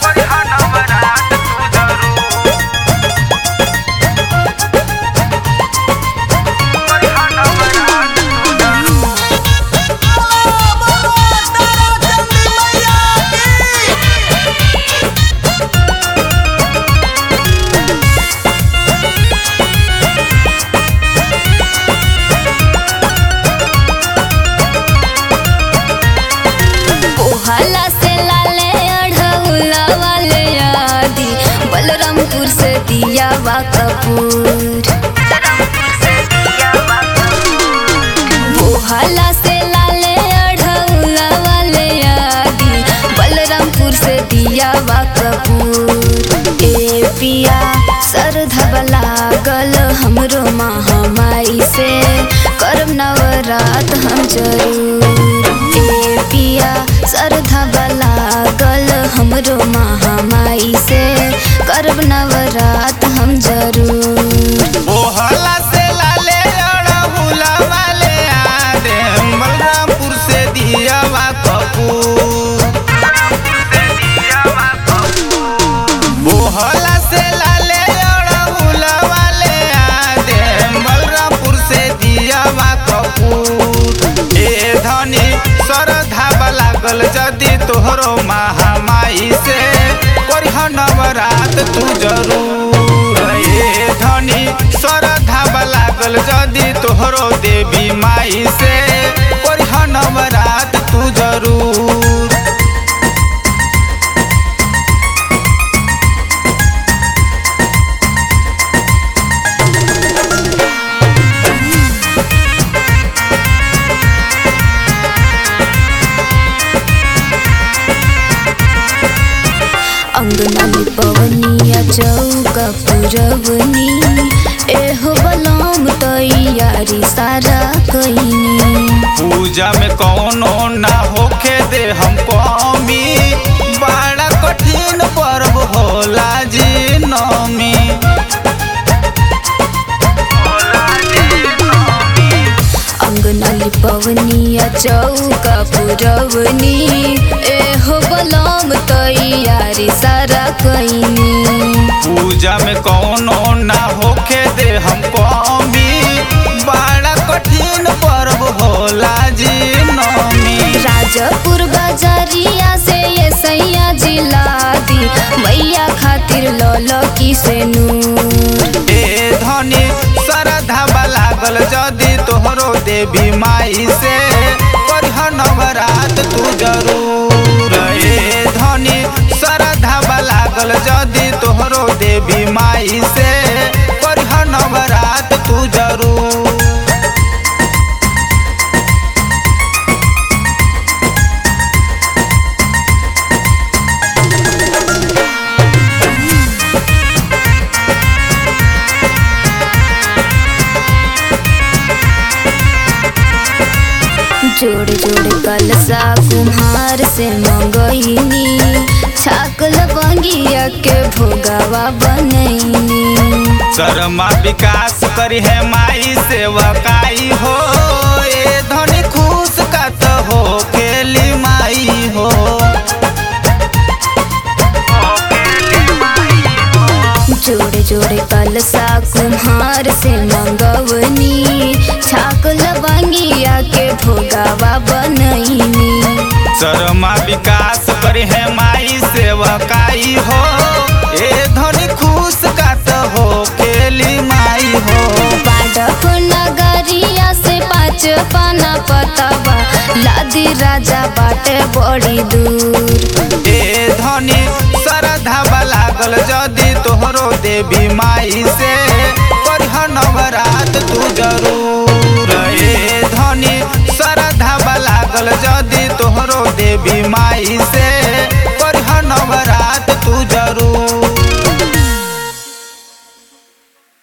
ओहाला से लाले अढ़ौला वाले आदि बलरामपुर से दिया वा कपूर ओहाला से लाले अढ़ौला वाले आदि बलरामपुर से दिया वा कपूर ए पिया सरधब लागल हमरो महामाई से करम नवरात हम जरूर ए पिया सरधब लागल हमरो महामाई से करब नवरात हम जरूर ओहला से लाले अड़हुला वाले आदे बलरामपुर से दियावा कपूर ओहला से लाले अड़हुला वाले आदे बलरामपुर से दियावा कपूर ए धनी सरधा लागल जदि तोहरो महामाई से करिह नवरात तू जरूर ए धनी सरधा लागल जदि तोहरो देवी माई से करिह नवरात तू जरूर अंगना में पवनिया चौका पुरवनी एहो बलम तैयारी सारा कईनी पूजा में कौनो ना होखे दे हम कमी बड़ा कठिन पर्व होला जी नमी अंगना में पवनिया चौका पुरवनी एहो बलम तैयारी सारा कईनी पूजा में कौनो ना होखे दे हम कमी बड़ा कठिन पर्व होला जी नमी राजापुर बाजारिया से ये सैया जिला दी मैया खातिर लौलो की से नूर ए धनी सरधा लागल जदि तोहरो देवी माई से करिह नवरात तू जरूर ए धनी सरधा लागल जदि तोहरो देवी माई से करिह नवरात तू जरूर जोड़े जोड़े कलसा कुम्हार से मंगईनी छाकल बंगिया के भोगावा बनैनी शर्मा विकास करी है माई सेवकाई हो ए धनी खुश कत हो केली माई हो जोड़े जोड़े कलसा कुम्हार से मंगवनी छाकल बंगिया के भोगावा बनैनी शर्मा विकास करी है माई सेवकाई हो ए धनी खुश कत हो केली माई हो बाडक नगरिया से पाँच पाना पतवा लादी राजा बाटे बड़ी दूर ए धनी सरधा लागल जदि तोहरो देवी माई से करिह नवरात तू जरूर ए धनी सरधा लागल जदि तोहरो देवी माई से करिह नवरात तू जरूर